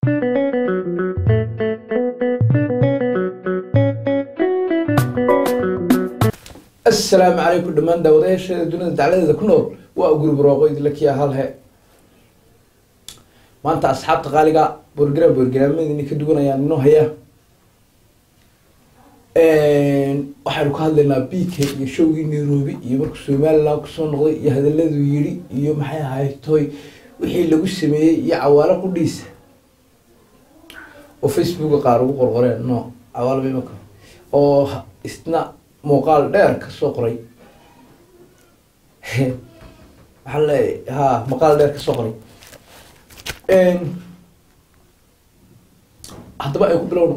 asalaamu calaykum dhammaan daawadayaasheeda dunida dacladeeda ku nool waa gurub rooqo idinla kiya halhe maanta asxaabta qaaliga borgram borgaraamadi ka duwanayaan inoo haya waxaynu ka hadlaynaa b k iyo showgii nairobi iyo markuu somaliland kusoo noqday iyo hadaladuu yidhi iyo maxay ahayd toy wixii lagu sameeyey iyo cawaalo qudhiisa oo facebooka qaar ugu qorqoreen no cawaalo mimaka oo isna muuqaal dheer kasoo qoray waxaa leeyahay ha muuqaal dheer kasoo qoray haddaba ay ku bilowno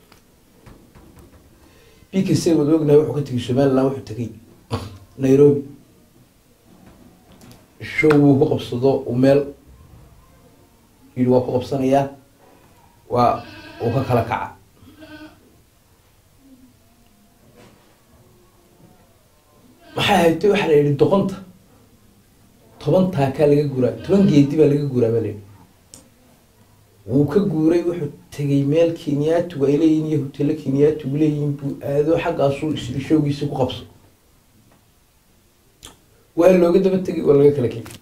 b k c wad ognahay wuxuu ka tegay somaliland wuxuu tegay nairobi show wuu ku qabsado uu meel yidhi waa ku qabsanayaa waa uu ka kala kaca maxay haytay waxaa la yidhi doqonta toban taakaa laga guuraa toban geedi baa laga guuraa baa la yidhi wuu ka guuray wuxuu tegay meel kenyaatugu ay leeyihin iyo hotelo kenyaatugu leeyihin buu aado xaggaasuu isli showgiisa ku qabso waa looga daba tegay waa laga kala kegay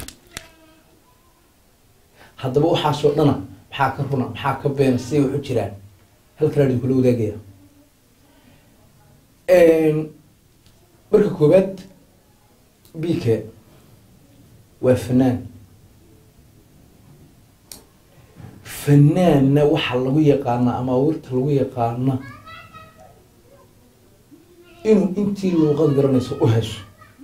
haddaba waxaasoo dhana maxaa ka runa maxaa ka beena siday waxu jiraan halkanaa idinkula wadaagaya marka koowaad b k waa fanaan fanaanna waxaa lagu yaqaanaa ama awirta lagu yaqaana inuu intii luuqad garanayso u hesho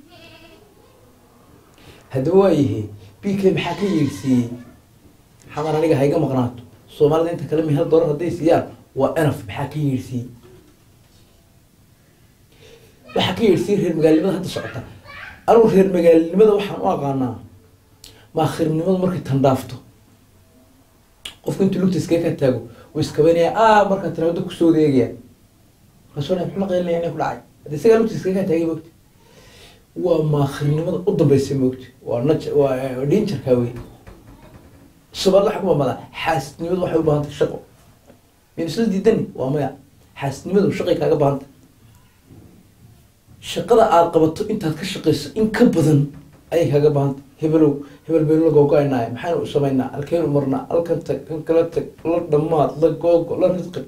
haddaba waayahe b k maxaa ka yeersiiyey xamar aniga hayga maqnaato soomaalida inta kale mihal dorar hadday siiyaan waa enaf maxaa ka yeersiiyey waxaa ka yeedhsiiyey reer magaalnimada hadda socota anugu reer magaalnimada waxaan u aqaanaa maakhirnimadu markay tandhaafto qofku intuu lugta iskaga ka taago uu iskabanaya a markaa tiraado kusoo wadeegaya markaasoo muxuu la qaylinaya inay ku dhacay haddi isagaa lugta iskaga ka taagay moogta waa maakhirnimada u dambaysa moogta waa naj waa dhinjarkaa wey soomaalida waxa ku mamada xaasnimadu waxay u baahantay shaqo min isla diidani waa maya xaasnimadu shaqay kaaga baahantay shaqada aada qabato intaad ka shaqayso in ka badan ayay kaaga baahanta hebelow hebel baynu la googo-aynaayo maxaynu u samaynaa halkeynu marnaa halkan tag kan kala tag la dhamaad la googo la risqin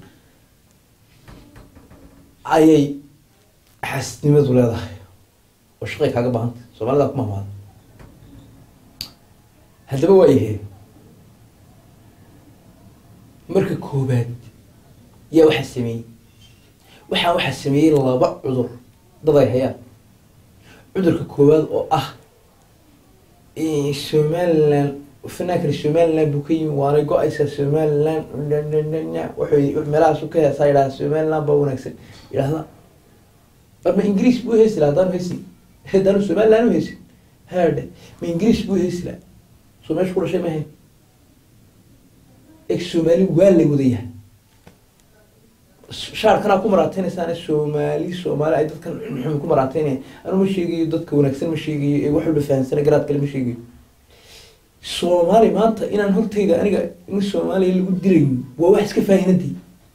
ayay xaasnimadu leedahay oo shaqay kaaga baahanta soomaalida ku mahmaada haddaba waayahe marka koobaad yaa waxaa sameeyey waxaa waxaa sameeyey laba cudur dad ay hayaan cudurka koowaad oo ah somaliland fanaankani somaliland buu ka yimi waanay go-aysaa somaliland wuxuu meelahaasu ka heesaa yidhaha somaliland baa wanaagsan yidhahda ma ingiriis buu heesi laha haddaanu heesi haddaanu somaliland u heesin haadhe ma ingiriis buu heesi laha soo meesha ku dhashay mahayn eg soomaali waa la wadayahay shaarkanaa ku maraateynaysaane soomaali soomaali ay dadkan xumi ku maraateynaya anu ma sheegayo dadka wanaagsan ma sheegayo ee wax walba fahansana garaad kale ma sheegayo soomaali maanta inaan hortayda aniga in soomaaliya lagu dilayn waa wax iska faahinadii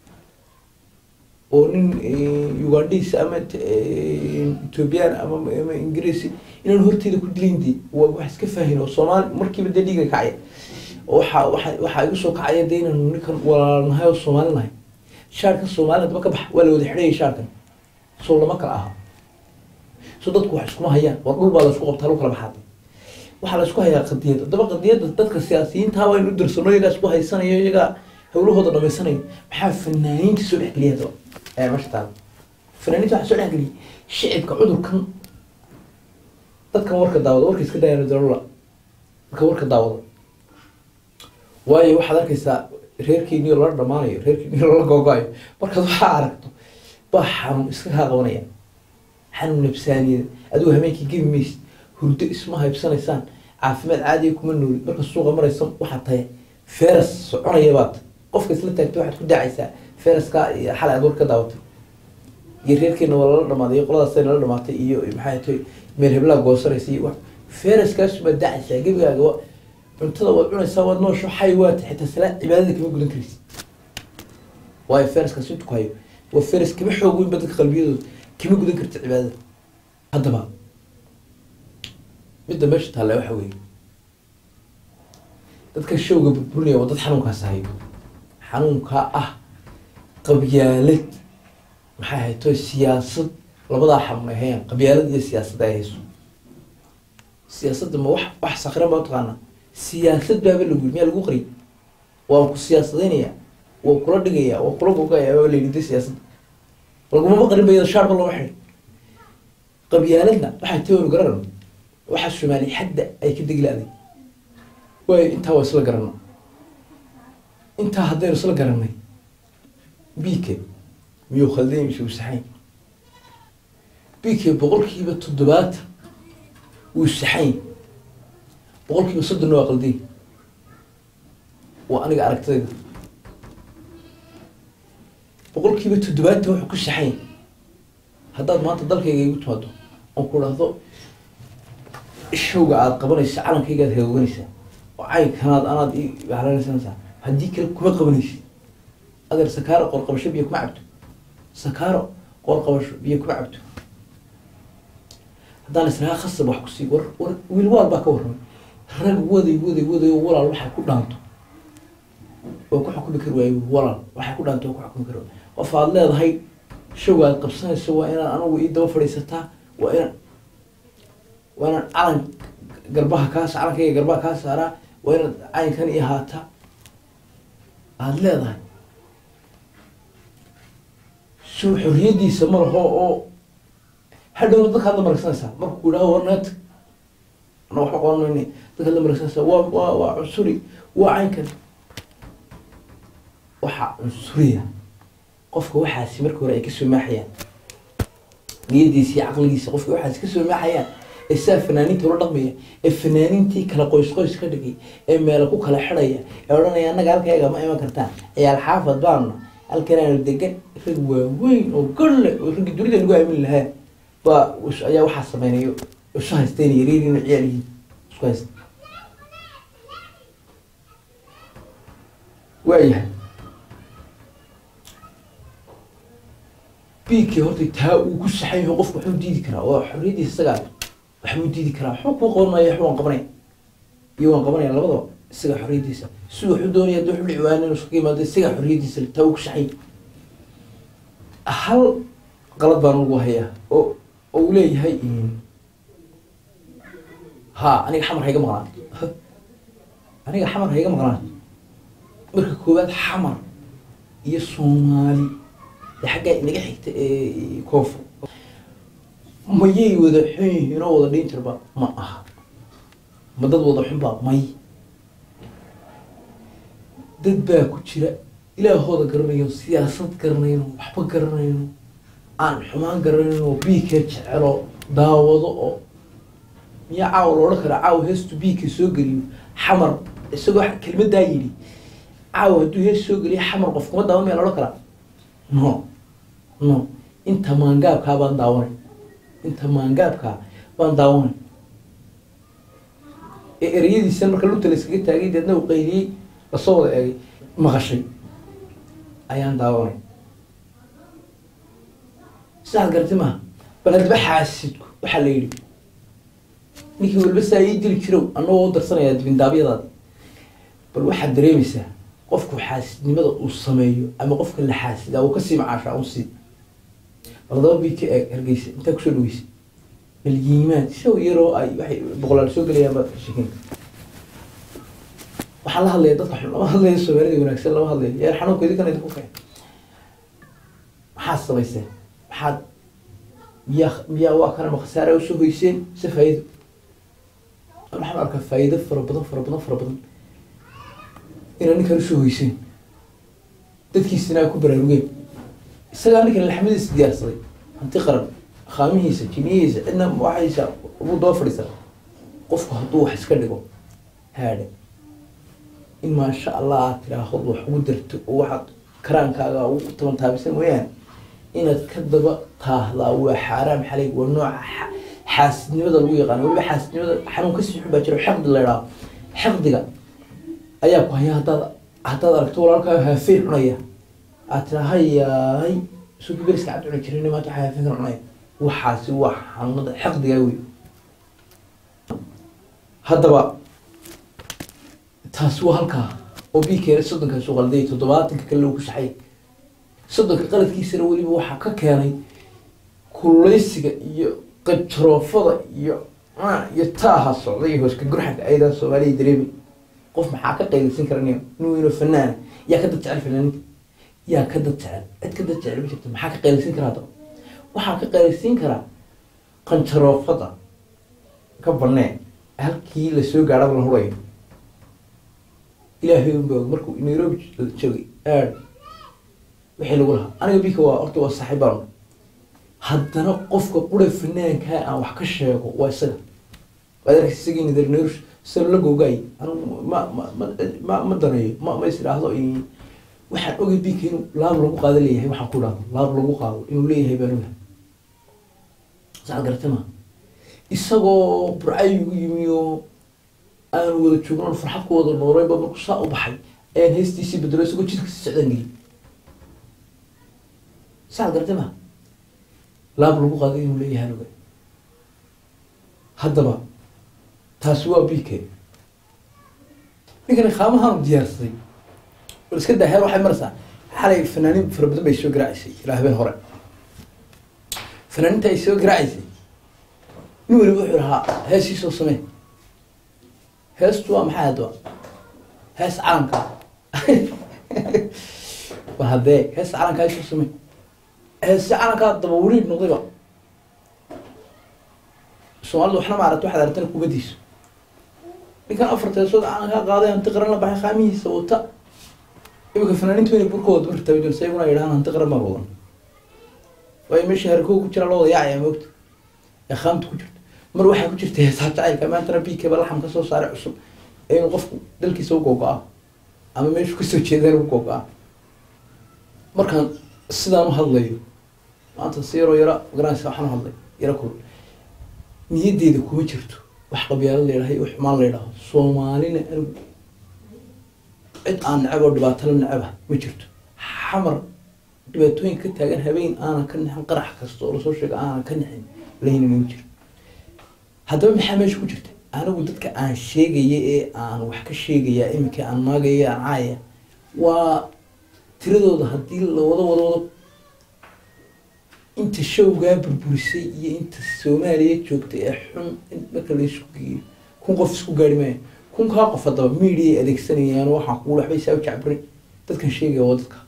oo nin ugandhiis ama ethoobiyan ama ama ingiriisi inaan hortayda ku dilayndi waa wax iska faahin oo soomaali markiiba dee dhiiga kacaya oo waxa waxa waxaa igu soo kacaya dee inaanu ninkan walaalnahay oo soomaali nahay shaarkan soomaalida daba ka bax waa la wada xidhayay shaarkan soo lama kala aha so dadku wax iskuma hayaan war dhul baa laisku qabtaa lagu kala baxaada waxaa la isku hayaa qadiyad haddaba qadiyadda dadka siyaasiyiintaa waa inu dirsano iyagaa isku haysanayo iyagaa hawlahooda dhamaysanayo maxaa fanaaniinta soo dhexgeliya haddaba ee meesha taala fanaaniinta waxaa soo dhexgeliyay shicibka cudurkan dadkan warka daawada warka iska daayaan darola marka warka daawada waayo waxaad arkaysaa reerkeeniyo lala dhamaanayo reerkeeniyo lala googo-ayo markaad waxaa aragto baa xanuun iska kaa qabanaya xanuun nafsaaniyada adigu habeenkii gebi maysid hurdo isma haybsanaysaan caafimaad caadiya kuma noolid marka suuqa maraysa waxaad tahay feras soconaya baad qofka isla taagtay waxaad ku daacaysaa feraska iyo xalay aad war ka daawatay iyo reerkeena waa lala dhamaaday iyo qoladaasay nala dhamaatay iyo maxay tahay meel heblaa goosanaysa iyo wax feraskaas baad daacaysaa gebigaaga cuntada waad cunaysaa waad noosho xay waata xitaa salaa cibaadada kama gudan karaysid waayo feraskaas intu ku hayo waa feras kama xoog weynba dadka qalbiyadooda kama gudan karta cibaadada haddaba midda meesha taalla waxa weeye dadka showga burburinaya waa dad xanuunkaas hayo xanuunkaa ah qabyaalad maxay hayto siyaasad labadaa xamay hayaan qabyaalad iyo siyaasad ay hayso siyaasadda ma wax wax sakran baa utaqaanaa siyaasad baaba lagu yiri miyaa lagu qariy waan ku siyaasadeynaya waa kula dhigaya waa kula gogaya baa la yidhi siyaasadda lagumaba qarin ba iyada shaarba looma xidhin qabyaaladna waxay taanu garanan waxa soomaali xadda ay ka degi la-day waayo intaa waa isla garana intaa haddaynu isla garanay bike miyuu khalday mise uu saxayn bike boqolkiiba toddobaatan wuu saxayn boqolkiiba soddonna waa qalday waa aniga aragtidayda boqolkiiba toddobaatan wuxuu ku saxayn haddaad maanta dalkayga igu timaado oon ku dhahdo showga aada qabanaysa calankayga aad hagooganaysaa oo caynkanaad anaad i halaynaysanaysaa haddii kale kuma qabanaysid adeer sakaaro qoorqabasho biyo kuma cabto sakaaro qoorqabasho biyo kuma cabto haddaan israha khasab wax kusii war war wiil waal baa ka warramay rag waday waday waday oo walaal waxay ku dhaanto waa ku xukumi kari waayo walaal waxay ku dhaanto waa ku xukumi kari waayo qof aad leedahay showga aad qabsanayso waa inaan anigu ii daba fadhiisataa waa inaan waa inaan calan garbaha kaa calankayga garbaha kaa saaraa waa inaad caynkan ii haataa aada leedahay soo xorriyadiisa ma laho oo hadhowna dadkaad la maragsanaysaa markuu idhaho warneet ana waxba qaban mayne dadkaad la maragsanaysaa waa waa waa cunsuri waa caynkan waxaa cunsuriya qofka waxaasi marka hore ay kasoo maaxayaan niyadiisa iyo caqligiisa qofka waxaasi kasoo maaxayaan ee saa fanaaniinta ula dhaqmaya ee fanaaniintii kala qoys qoys ka dhigay ee meela ku kala xidhaya ee odhanaya annaga halkayga ma iman kartaan ciyaal xaafad baanna halkanaanu degan rag waaweyn oo garle oo raggi dunida lagu aamin lahaa baa ayaa waxaa sameynayo isu haysteen yareeriin ciyaal yihiin isku haysta waayahay biigkii horta taa uu ku saxan yaho qofku waxuu diidi karaa waa xorriyadiisa isagaa waxbuu diidi karaa waxba kuu qaban maayo waxba waan qabanaya iyo waan qabanaya labadaba isagaa xorriyadiisa si waxuu doonaya hadii waxu dhici waana inuu iskaga yimaado isagaa xorriyadiisa taa uu ku saxan hal qalad baan ugu hayaa oo oo uu leeyahay ha aniga xamar hayga maqnaan aniga xamar hayga maqnaan marka koowaad xamar iyo soomaali ee xaggaa inaga xigta ee koonfur mayay wada xun yihiin oo wada dhiin jirba ma aha ma dad wada xunba may dad baa ku jira ilaahooda garanayo siyaasad garanayno waxba garanayno aan xumaan garanayno oo biika jecelo daawado oo miyaa caawa la odhan karaa caawa heestu biika soo geliyo xamar isagoo kelmadaa yidhi caawa hadduu hees soo geliyo xamar qof kuma daawan miyaa la odhan karaa no no inta maangaabkaa baan daawanay inta maangaabkaa baan daawanay ee ereyadiisa marka lugta la iskaga taagay deedna uu qayliyey lasoo wada eegay maqashay ayaan daawanay sidaad garti maha bal hadba xaasidku waxaa la yidhi ninkii walba saa ii dili jirow anagoo u darsanayaa dibindaabyadaadi bal waxaad dareemaysaa qofku xaasidnimada uu sameeyo ama qofka la xaasidaa uu kasii macaashaa un sii bal daba bii ka eeg hargeysa intaa kusoo dhaweysay malyiimaan isago yaroo ay waxay boqolaal soo gelayaan baad sheekin waxaan la hadlaya dadka xun lama hadlayo soomaalida wanaagsan lama hadlayo yaa xanuunka idinkan idinku keen maxaad samayseen maxaad miyaa miyaa waa kana ma khasaara usoo hoyseen mise faa'iido waxaan arkaa faa'iido fara badan fara badan fara badan inaa ninkan usoo hoyseen dadkiisina ay ku baraarugeen isagaa ninkan laxmadiisa diyaarsaday hanti qaran khaamihiisa jiniyihiisa cidna waxaysa ugu daba fadhiisan qofku hadduu wax iska dhigo haadhe in maasha allah aad tiraahod wax ugu darto oo waxaad karaankaaga ugu taban taabisan mooyaane inaad ka daba taahdaa waa xaaraam xalay waa nooca xaasidnimada lagu yaqaano weliba xaasidnimada xanuun kasii xun baa jira xaqdi la idhaho xaqdiga ayaa ku haya haddaad haddaad aragto walaalkaa haafeen cunaya aad tiraa hayaay suuki beriska cad cuni jirin maanta waxaa haafeen kan cunaya waxaasi waa xanuunada xaqdigaa wey haddaba taasi waa halkaa oo bikeena soddonkaas u qalday toddobaatanka kale lagu saxay soddonka qaladkiisana weliba waxaa ka keenay kuleysiga iyo qibtaroofada iyo iyo taaha socda iyo hooska gurxanka ayadaa soomaaliya dareemi qof maxaa ka qaylisan karaniyo inuu inuu fanaana yaa ka dad jecel fanaaninta yaa ka dad jecel cid ka dad jecel ma jirto maxaa ka qaylisan karaa haddaba waxaa ka qaylisan karaa qanjaroofada ka banee halkii lasoo gaadhaba la hurayo ilaahay unba og markuu nairobi joogay aad wixii lagu lahaa aniga bika waa horta waa saaxiibaan haddana qofka qura fanaankaa aan wax ka sheego waa isaga waad arkaysa isagii nadar nairosh sida la googaay anigu ma ma ma ma ma daneeyo ma ma is idhaahdo waxaan ogay bika inuu laab lagu qaado leeyahay waxaan ku dhahdo laab lagu qaado inuu leeyahay baan ogahay saad garata ma isagoo burcayigu yimi oo aanu wada joogno farxad ku wada nooleyba markuu saa u baxay ayaan heestiisii bedelo isagoo jidka si socdaan geli saad garata ma laab lagu qaado inuu leeyahay aan ogahay haddaba taasi waa bike ninkani qaamahaanu diyaarsaday bal iska daa heer waxay maraysaa xalay fanaaniin fara badan bay soo garaacaysay ilaa habeen hore fanaaninta ay soo garaacaysay nin weliba wuxuu lahaa heesii soo samee heestu waa maxay hadda hees calanka war haddee hees calanka soo samee heesi calankaa daba weliid noqdayba soomaalida waxna ma aragta waxaad aragtana kubadiisa ninkan afarta heesood calankaa qaaday hanti qaran la baxay qaamihiisa wata imika fanaaniintu inay burkooda bartabi doon sa iguna yidhahaan hanti qaran baan wadan waayo meesha harkoo ku jira loo wada yaacaya moogta ee qaamta ku jirta mar waxaa ku jirta heesaa jacaylka maantana bikaba laxam ka soo saaray cusub ee inuu qofku dalkiisa u googo-a ama meeshu kasoo jeedaan u googo-a markaan sidaan u hadlayo maanta si yaroo yara garanaysa waxaan u hadlay yaro kul niyaddeeda kuma jirto wax qabyaalo la yidhaha wax xumaan la yidhaho soomaalina anigu cid aan necab oo dhibaatala necaba ma jirto xamar dhibaatooyinka ka taagan habeen aanan ka nixin qarax kasta oo lasoo sheega aanan ka nixin lahayna ma jiro haddaba maxaa meesha ku jirta anigu dadka aan sheegaya ee aan wax ka sheegaya iminka aan maagaya aan caaya waa tiradooda haddii la wado wado wado inta showgaa burburisay iyo inta soomaaliya joogta ee xun marka laisku geeyo kun qof isku gaari maayo kunkaa qof haddaba media ay adeegsanayaan waxaa kugu waxbay saa u jacbirin dadkan sheegaya waa dadka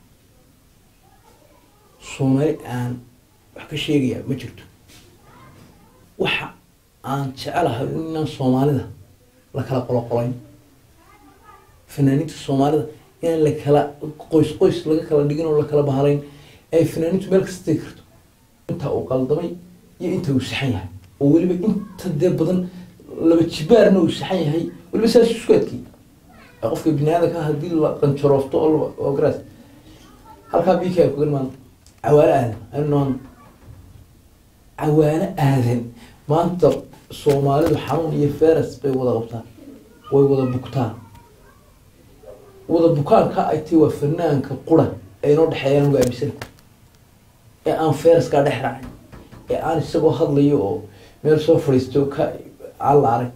soomaali aan wax ka sheegaya ma jirto waxa aan jecelahay inaan soomaalida la kala qoloqolayn fanaaniinta soomaalida inaan la kala qoys qoys laga kala dhigin oo la kala bahalayn ay fanaaniintu meel kasta tegi karto inta uu qaldamay iyo inta uu saxan yahay oo weliba inta dee badan laba jibaarna uu saxan yahay weliba saas isku adkii qofka biniaadanka haddii la qanjaroofto oo oo garaas halkaa bika kugan maanta cawaalo aadan anoon cawaalo aadan maanta soomaalidu xanuun iyo feras bay wada qabtaan way wada bugtaan wada bukaanka ay tii waa fanaanka qura ay noo dhexeeyaan uga aamisana ee aan feraskaa dhex raacin ee aan isagoo hadlayo oo meel soo fadhiisto ka aan la arag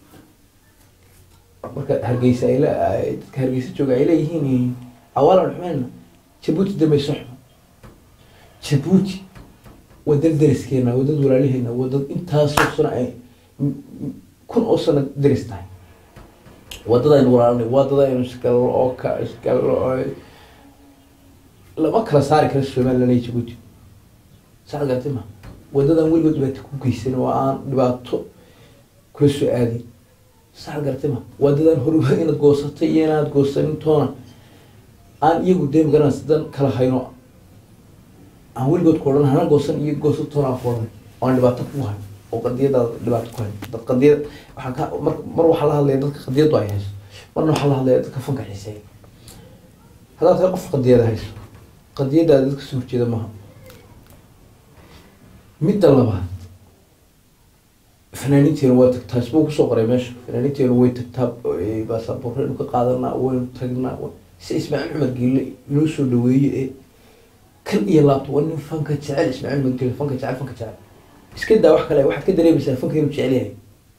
marka hargeysa ay le dadka hargeysa jooga ay leeyihiin awaalan xumeyna jabuuti dambayso xumo jabuuti waa dad deriskeena waa dad walaaliheena waa dad intaasoo sano ay kun oo sano deris tahay waa dad aynu walaalinay waa dad aynu iskalo oo ka iskalo oo lama kala saari karo somaliland iyo jabuuti saad garatay ma wadadaan weligood dhibaato ku geysan oo aan dhibaato kula soo aadin saad garatay ma wadadaan horba inaad goosatay iyo inaad goosanin toona aan iyagu dee magaranaysa dan kala hayno aan weligood ku odhan hana goosan iyo goosa toona aan ku odhan oo aan dhibaato ku hayn oo qadiyadaada dhibaato ku hayn dad qadiyad waxaan ka mar mar waxaa la hadlaya dadka qadiyadu ay hayso marna waxaa la hadlaya dadka fanka xiiseeya haddaad tahay qof qadiyada hayso qadiyadaada dadka soo horjeeda maaha midda labaad fanaaniinteena waa tagtaa isbuu kusoo qoray meesha fanaaniinteena way tagtaa eh, baasaboorreenu ka qaadanaa waynu tagnaa wa- si ismaaciil cumar geelle inoo soo dhaweeye ee kal iyo laabto waa nin fanka jecel ismaaciil cumar geelle fanka jecel fanka jecel iska daa wax kale waxaad ka dareemaysaa fanka inuu jecel yahay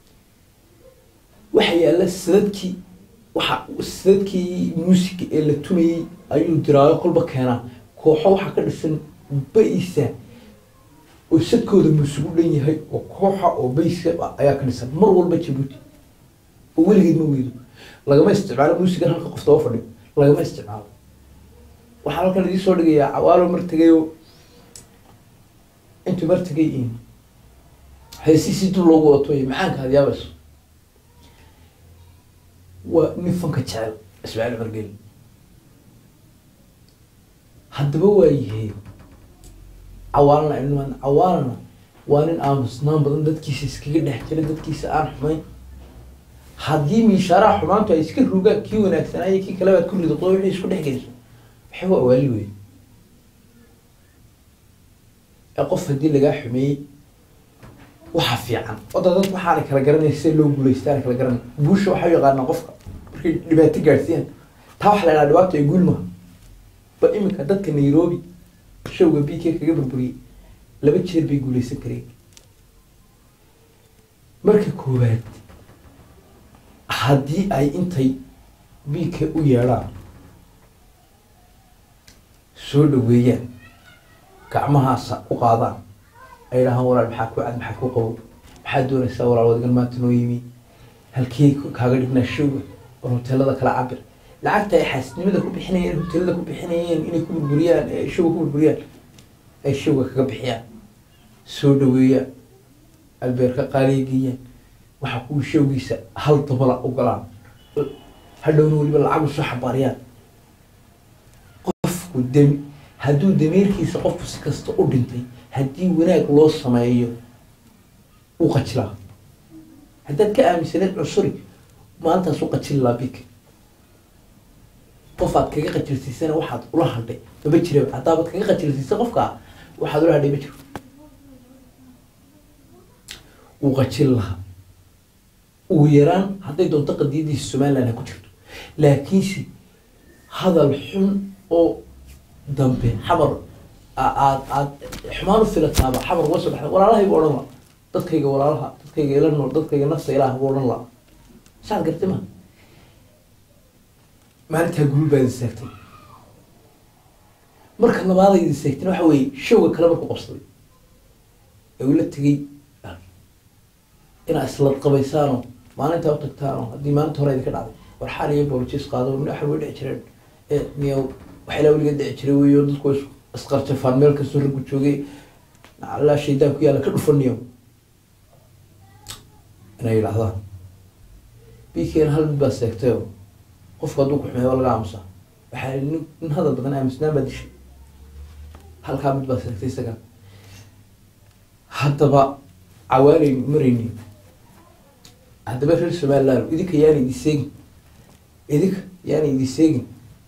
waxa yaalla sadadkii waxa sadadkii muusiga ee la tumayey ayuu diraayo kolba keenaa kooxo waxaa ka dhisan ba-isa oo sadkooda muusigu dhan yahay oo kooxa oo bayska ah ayaa ka dhisan mar walba jabuuti oo weligeed ma weydo lagama isticmaalo muusigan halka qof daba fadhiyo lagama isticmaalo waxaan halkan idiin soo dhigayaa cawaalo mar tegayo intuu mar tegay in heesiisii dul loogu wato iyo macaanka aad yaabayso waa nin fanka jecel ismaaciil cumar geli haddaba waa yihiin cawaalana ilmaan cawaalana waa nin aamusnaan badan dadkiisa iskaga dhex jira dadkiisa aan xumayn haddii miishaaraha xumaantu ay iska rugaan kii wanaagsanaayo kii kale baad ku ridoqdo wixii isku dhex geyso waxay waa awaali wey ee qof haddii lagaa xumeeyey waxa fiican oda dad waxaana kala garanay sida loo guuleystaana kala garanay guusha waxaa u yaqaanaa qofka markay dhibaato gaadhsiiyaan taa waxa la idhaha dhibaato ay guul maha ba iminka dadka nairobi showga b k kaga burburiyey laba jeer bay guuleysan kareen marka koowaad haddii ay intay b k u yeedhaan soo dhaweeyaan gacmahaasa ku qaadaan ay dhahaan walaal maxaa ku cad maxaa ku qabow maxaad doonaysaa walaal wadigan maanta noo yimi halkee kaaga dhignaa showga war hoteelada kala cabir lacagta ay xaasnimada ku bixinayeen hoteelada ku bixinayeen inay ku burburiyaan ee showga ku burburiyaan ay showga kaga bixiyaan soo dhaweeyaan albeerka qaaliya geeyaan waxa kuwa showgiisa hal dabala ogolaan hadhowna weliba lacag usoo xabaariyaan qofku demi hadduu dameerkiisa qofku si kasta u dhintay haddii wanaag loo sameeyo u qajilaa haddaad ka aaminsaneed cusuri maalintaas u qajili laa bik qof aad kaga qajilsiisana waxaad ula hadhay maba jiraba haddaabaad kaga qajilsiisa qofka waxaad ula hadhay ma jiro uu qajil lahaa ugu yaraan hadday doonto qadiyadiisa somaliland ha ku jirto laakiinse hadal xun oo dambe xamar aad aad xumaan u filataaba xamar uga soo baxda walaalahaygu odhan la dadkayga walaalaha dadkayga ila nool dadkayga nafta ilaah buu odhan laa saad gartay ma maalintaa gurul baa idin seegtay marka labaada idin seegtayna waxa weeye showga kale marku qabsaday ee ula tegey inaad isla qabaysaano maalintaa u tagtaano haddii maalinta hore idinka dhacday war xaal iyo boolojis qaado midhaxal way dhici jireen ee miya waxyaala weliga dhici jiray weyo dadku is- isqarjafaan meel kastoo raggu joogay allaa shaydaan ku yaalla ka dhufaniyo inay yidhaahdaan bikeena hal mid baa seegtayo qofku hadduu ku xumeeyo waa laga aamusaa waxaa nin nin hadal badan aamusnaan baa dishay halkaa mid baa seegtay isaga haddaba cawaaleynu marayni haddaba reer somaliland idinka yaana idi seegin idinka yaana idi seegin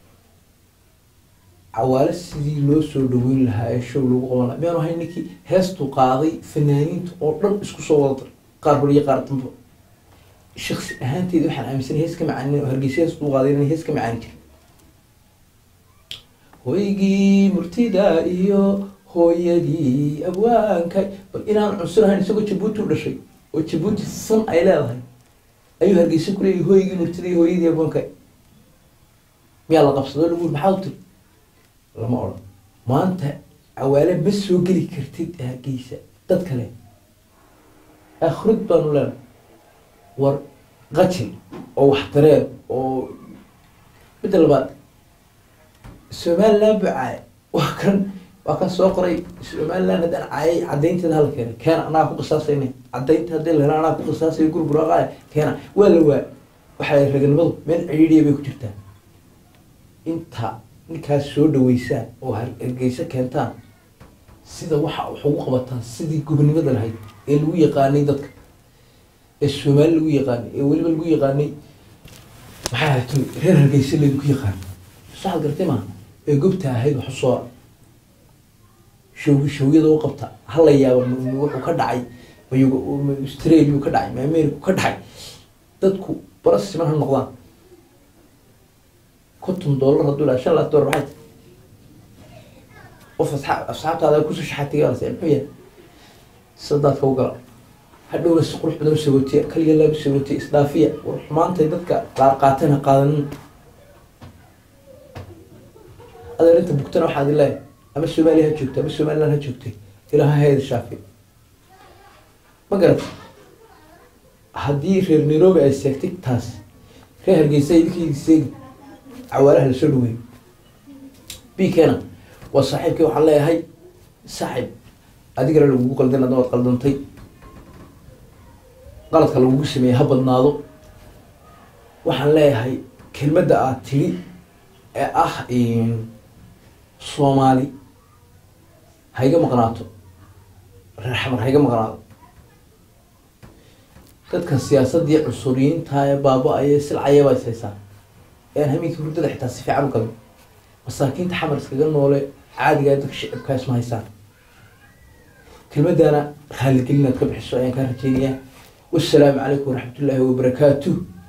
cawaale sidii loo soo dhaweyn lahaa ee show lagu qaban lahaa miyaanu ahay ninkii heestuu qaaday fanaaniinta oo dhan isku soo wada dar qaar hore iyo qaar dambe shaksi ahaanteeda waxaan aaminsanay hees ka macaanin oo hargeysa heestuu qaaday inay hees ka macaani jirin hoygii murtida iyo hooyadii abwaanka bal inaan cunsur ahayn isagoo jabuuti u dhashay oo jabuuti fan ay leedahay ayuu hargeysa ku leeyahay hoygii murtida iyo hooyadii abwaanka miyaa la qabsado lagu yiri maxaa u tiri lama odhan maanta cawaale ma soo geli kartid hargeysa dad kale akhrid baanu leenahay war qajil oo waxtareen oo midda labaad somaliland buu caaya waa kan waa kan soo qoray somaliland haddaan caayay caddaynteeda hala keenay keena anaa ku qisaasayna caddaynta haddii la helo anaa ku qisaasayo gurburaqaaya keena waa la waa waxay raganimadu meel cidhiidhiya bay ku jirtaa inta ninkaas soo dhaweysaan oo har- hargeysa keentaan sida waxa wax ugu qabataan sidii gobonimada lahayd ee lagu yaqaanay dadka ee soomaali lagu yaqaanay ee weliba lagu yaqaanay maxay ahayd reer hargeysa laydinku yaqaanay saxad gartay maaha ee gobta ahayd wax usoo show showyada u qabta hala yaaba m- m- wuxuu ka dhacay ma australia ka dhacay ma america ka dhacay dadku bara siman ha noqdaan konton dollar hadduu dhaha shan laaf dollar maxay tahay qof asxaab asxaabtaada kusoo shaxatigaalase muxuu yahay sadaadka u gala hadhowna si qurux badan u sagootiya kaliya laab sagootiya isdhaafiya war xumaantay dadka qaar qaateen ha qaadanin adeer inta bugtana waxaad leeyahay ama soomaaliya ha joogta ama somaliland ha joogtay ilaaha hayda shaafi ma garata haddii reer nairobi ay seegtay taas reer hargeysa idinkii seegi cawaalaha lasoo dhaweey bikena waa saaxiibkii waxaan leeyahay saaxib adigana lagugu qaldan adna waad qaldantay qaladka lagugu sameeyey ha badnaado waxaan leeyahay kelmadda aad tiri ee ah soomaali ha iga maqnaato reer xamar ha iga maqnaado dadkan siyaasadii cunsuriyiinta ee baaba-aya silcaya baa is haysaa ean hamiinkii hurdada xitaa si fiican u galin masaakiinta xamar iskaga noole caadigaa dadka shicibkaa isma haysaan kelmadana raaligelinaad ka bixiso ayaan kaa rajeynayaa wassalaamu calaykum waraxmat ullaahi wabarakaatuh